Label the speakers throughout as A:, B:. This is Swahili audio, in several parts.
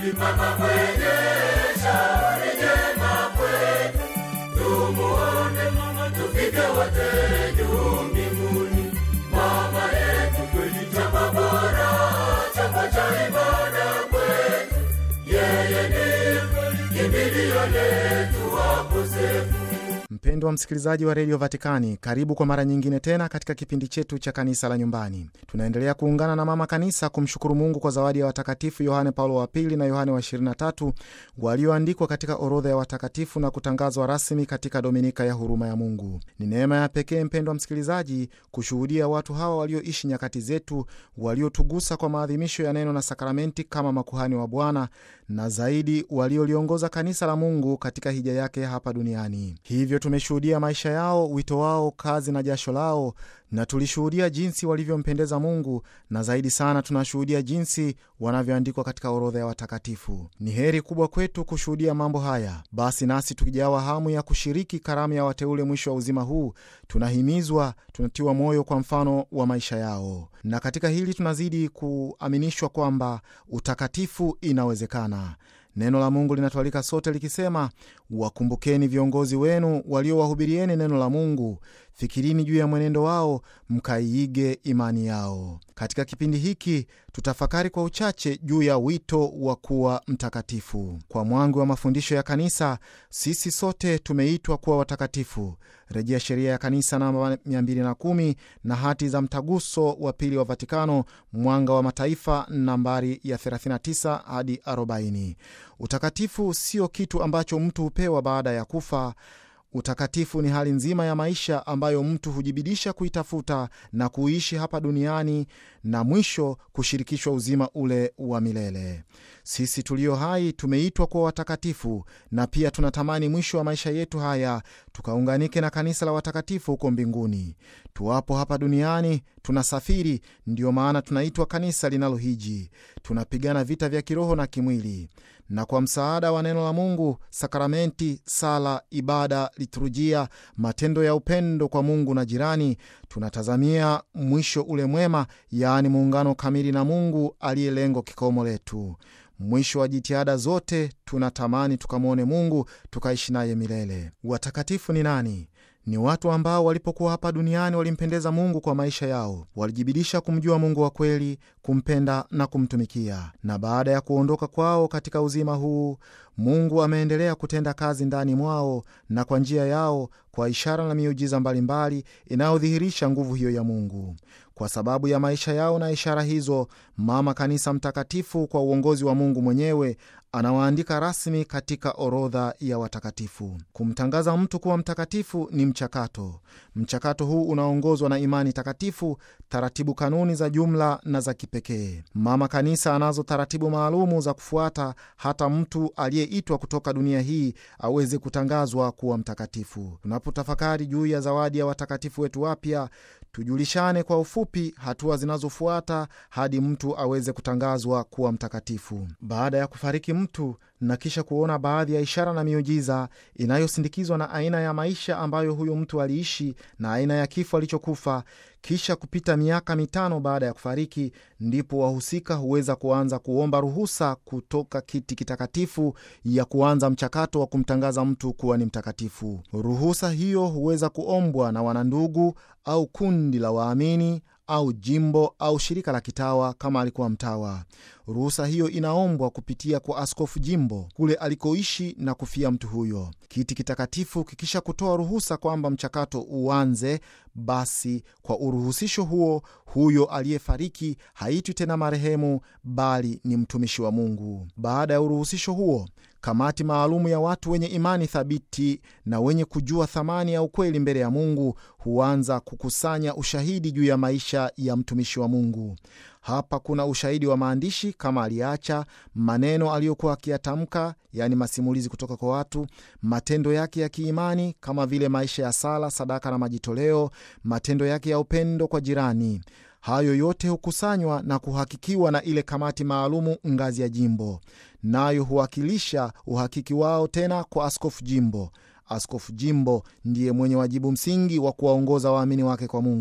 A: mama mwenye shauri jema kwetu, tumuone mama, tufike wote juu mbinguni. Mama yetu kweli, chapa bora, chapa cha ibada kwetu, yeye ndiye kimbilio letu wakosefu.
B: Mpendwa msikilizaji wa redio Vatikani, karibu kwa mara nyingine tena katika kipindi chetu cha kanisa la nyumbani. Tunaendelea kuungana na mama kanisa kumshukuru Mungu kwa zawadi ya watakatifu Yohane Paulo wa pili na Yohane wa 23 walioandikwa katika orodha ya watakatifu na kutangazwa rasmi katika dominika ya huruma ya Mungu. Ni neema ya pekee, mpendwa msikilizaji, kushuhudia watu hawa walioishi nyakati zetu, waliotugusa kwa maadhimisho ya neno na sakramenti kama makuhani wa Bwana, na zaidi walioliongoza kanisa la Mungu katika hija yake hapa duniani. Hivyo tumeshuhudia maisha yao, wito wao, kazi na jasho lao, na tulishuhudia jinsi walivyompendeza Mungu, na zaidi sana tunashuhudia jinsi wanavyoandikwa katika orodha ya watakatifu. Ni heri kubwa kwetu kushuhudia mambo haya. Basi nasi tukijawa hamu ya kushiriki karamu ya wateule mwisho wa uzima huu, tunahimizwa, tunatiwa moyo kwa mfano wa maisha yao, na katika hili tunazidi kuaminishwa kwamba utakatifu inawezekana. Neno la Mungu linatualika sote likisema, wakumbukeni viongozi wenu waliowahubirieni neno la Mungu, fikirini juu ya mwenendo wao, mkaiige imani yao. Katika kipindi hiki tutafakari kwa uchache juu ya wito wa kuwa mtakatifu. Kwa mwangu wa mafundisho ya kanisa, sisi sote tumeitwa kuwa watakatifu, rejea sheria ya kanisa namba 210 na hati za mtaguso wa pili wa Vatikano, mwanga wa mataifa nambari ya 39 hadi 40. Utakatifu sio kitu ambacho mtu hupewa baada ya kufa. Utakatifu ni hali nzima ya maisha ambayo mtu hujibidisha kuitafuta na kuishi hapa duniani na mwisho kushirikishwa uzima ule wa milele. Sisi tulio hai tumeitwa kuwa watakatifu, na pia tunatamani mwisho wa maisha yetu haya tukaunganike na kanisa la watakatifu huko mbinguni. Tuwapo hapa duniani tunasafiri, ndiyo maana tunaitwa kanisa linalohiji. Tunapigana vita vya kiroho na kimwili, na kwa msaada wa neno la Mungu, sakramenti, sala, ibada, liturujia, matendo ya upendo kwa Mungu na jirani, tunatazamia mwisho ule mwema, yaani muungano kamili na Mungu aliye lengo kikomo letu. Mwisho wa jitihada zote tunatamani tukamwone Mungu tukaishi naye milele. Watakatifu ni nani? Ni watu ambao walipokuwa hapa duniani walimpendeza Mungu kwa maisha yao, walijibidisha kumjua Mungu wa kweli, kumpenda na kumtumikia. Na baada ya kuondoka kwao katika uzima huu, Mungu ameendelea kutenda kazi ndani mwao na kwa njia yao, kwa ishara na miujiza mbalimbali inayodhihirisha nguvu hiyo ya Mungu. Kwa sababu ya maisha yao na ishara hizo, Mama Kanisa Mtakatifu kwa uongozi wa Mungu mwenyewe anawaandika rasmi katika orodha ya watakatifu. Kumtangaza mtu kuwa mtakatifu ni mchakato. Mchakato huu unaongozwa na imani takatifu, taratibu, kanuni za jumla na za kipekee. Mama Kanisa anazo taratibu maalumu za kufuata, hata mtu aliyeitwa kutoka dunia hii aweze kutangazwa kuwa mtakatifu. Tunapotafakari juu ya zawadi ya watakatifu wetu wapya, tujulishane kwa ufupi hatua zinazofuata hadi mtu aweze kutangazwa kuwa mtakatifu. Baada ya kufariki mtu na kisha kuona baadhi ya ishara na miujiza inayosindikizwa na aina ya maisha ambayo huyo mtu aliishi na aina ya kifo alichokufa, kisha kupita miaka mitano baada ya kufariki, ndipo wahusika huweza kuanza kuomba ruhusa kutoka kiti kitakatifu ya kuanza mchakato wa kumtangaza mtu kuwa ni mtakatifu. Ruhusa hiyo huweza kuombwa na wanandugu au kundi la waamini au jimbo au shirika la kitawa kama alikuwa mtawa. Ruhusa hiyo inaombwa kupitia kwa askofu jimbo kule alikoishi na kufia mtu huyo. Kiti kitakatifu kikisha kutoa ruhusa kwamba mchakato uanze, basi kwa uruhusisho huo, huyo aliyefariki haitwi tena marehemu, bali ni mtumishi wa Mungu. Baada ya uruhusisho huo kamati maalumu ya watu wenye imani thabiti na wenye kujua thamani ya ukweli mbele ya Mungu huanza kukusanya ushahidi juu ya maisha ya mtumishi wa Mungu. Hapa kuna ushahidi wa maandishi kama aliacha maneno aliyokuwa akiyatamka, yaani masimulizi kutoka kwa watu, matendo yake ya kiimani kama vile maisha ya sala, sadaka na majitoleo, matendo yake ya upendo kwa jirani. Hayo yote hukusanywa na kuhakikiwa na ile kamati maalumu ngazi ya jimbo, nayo huwakilisha uhakiki wao tena kwa askofu jimbo. Askofu jimbo ndiye mwenye wajibu msingi wa kuwaongoza waamini wake kwa Mungu.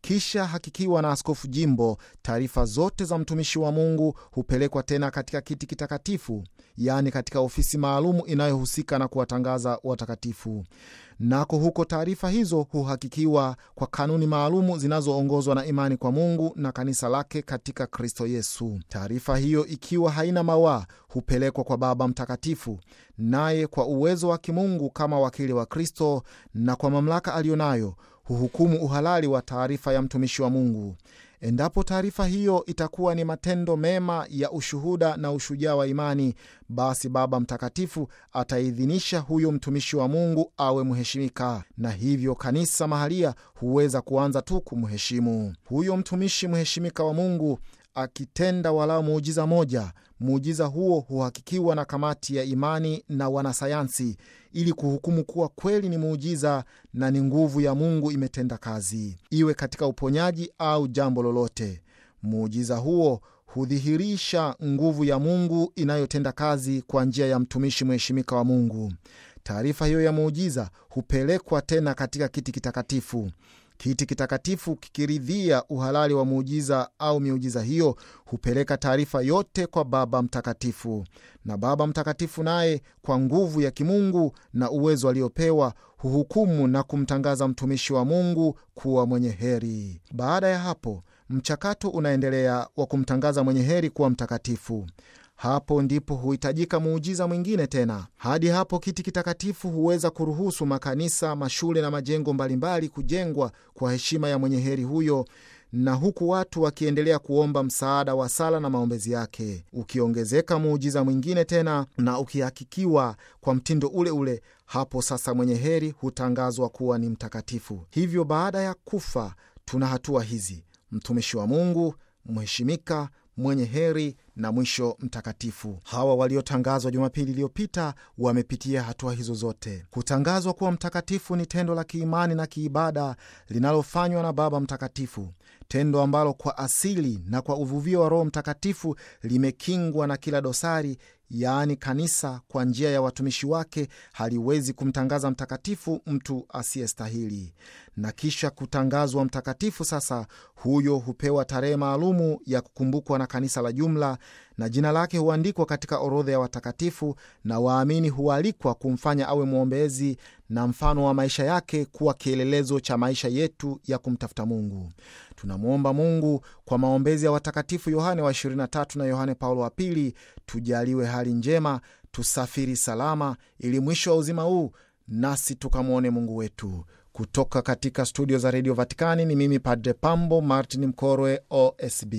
B: Ikisha hakikiwa na askofu jimbo, taarifa zote za mtumishi wa Mungu hupelekwa tena katika kiti kitakatifu, yaani katika ofisi maalumu inayohusika na kuwatangaza watakatifu. Nako huko taarifa hizo huhakikiwa kwa kanuni maalumu zinazoongozwa na imani kwa Mungu na kanisa lake katika Kristo Yesu. Taarifa hiyo ikiwa haina mawaa, hupelekwa kwa Baba Mtakatifu, naye kwa uwezo wa kimungu kama wakili wa Kristo na kwa mamlaka aliyonayo huhukumu uhalali wa taarifa ya mtumishi wa Mungu. Endapo taarifa hiyo itakuwa ni matendo mema ya ushuhuda na ushujaa wa imani, basi Baba Mtakatifu ataidhinisha huyo mtumishi wa Mungu awe mheshimika, na hivyo kanisa mahalia huweza kuanza tu kumheshimu huyo mtumishi mheshimika wa Mungu. Akitenda walau muujiza moja, muujiza huo huhakikiwa na kamati ya imani na wanasayansi ili kuhukumu kuwa kweli ni muujiza na ni nguvu ya Mungu imetenda kazi, iwe katika uponyaji au jambo lolote. Muujiza huo hudhihirisha nguvu ya Mungu inayotenda kazi kwa njia ya mtumishi mheshimika wa Mungu. Taarifa hiyo ya muujiza hupelekwa tena katika kiti kitakatifu. Kiti kitakatifu kikiridhia uhalali wa muujiza au miujiza hiyo, hupeleka taarifa yote kwa Baba Mtakatifu, na Baba Mtakatifu naye kwa nguvu ya kimungu na uwezo aliopewa huhukumu na kumtangaza mtumishi wa Mungu kuwa mwenye heri. Baada ya hapo, mchakato unaendelea wa kumtangaza mwenye heri kuwa mtakatifu. Hapo ndipo huhitajika muujiza mwingine tena. Hadi hapo kiti kitakatifu huweza kuruhusu makanisa, mashule na majengo mbalimbali kujengwa kwa heshima ya mwenye heri huyo, na huku watu wakiendelea kuomba msaada wa sala na maombezi yake. Ukiongezeka muujiza mwingine tena na ukihakikiwa kwa mtindo ule ule, hapo sasa mwenye heri hutangazwa kuwa ni mtakatifu. Hivyo baada ya kufa tuna hatua hizi: mtumishi wa Mungu, mheshimika mwenye heri na mwisho mtakatifu. Hawa waliotangazwa Jumapili iliyopita wamepitia hatua hizo zote. Kutangazwa kuwa mtakatifu ni tendo la kiimani na kiibada linalofanywa na Baba Mtakatifu, tendo ambalo kwa asili na kwa uvuvio wa Roho Mtakatifu limekingwa na kila dosari. Yaani, kanisa kwa njia ya watumishi wake haliwezi kumtangaza mtakatifu mtu asiyestahili. Na kisha kutangazwa mtakatifu, sasa huyo hupewa tarehe maalumu ya kukumbukwa na kanisa la jumla, na jina lake huandikwa katika orodha ya watakatifu, na waamini hualikwa kumfanya awe mwombezi na mfano wa maisha yake kuwa kielelezo cha maisha yetu ya kumtafuta Mungu. Tunamwomba Mungu kwa maombezi ya watakatifu Yohane wa 23 na Yohane Paulo wa pili, tujaliwe hali njema, tusafiri salama, ili mwisho wa uzima huu nasi tukamwone Mungu wetu. Kutoka katika studio za redio Vatikani ni mimi Padre Pambo Martin Mkorwe, OSB.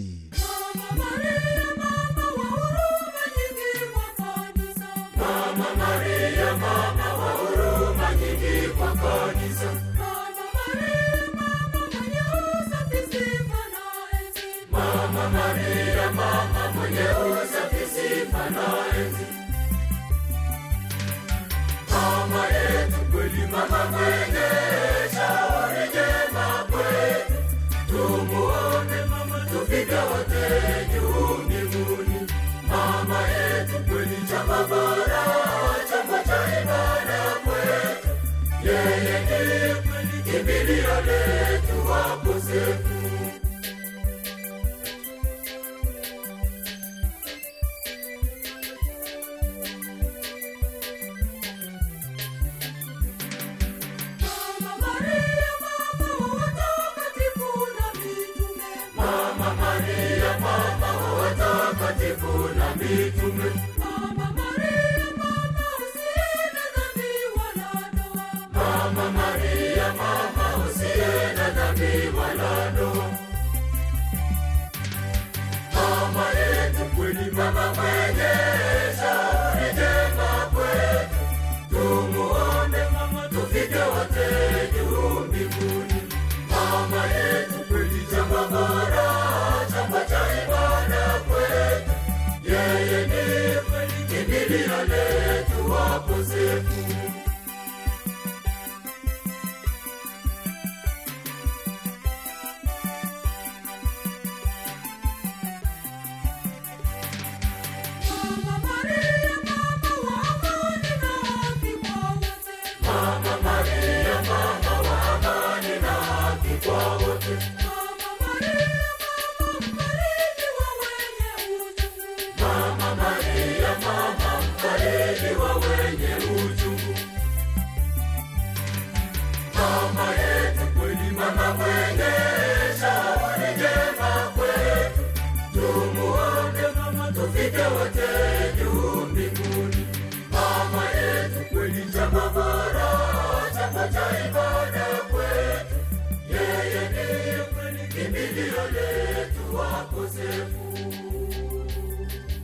A: Mama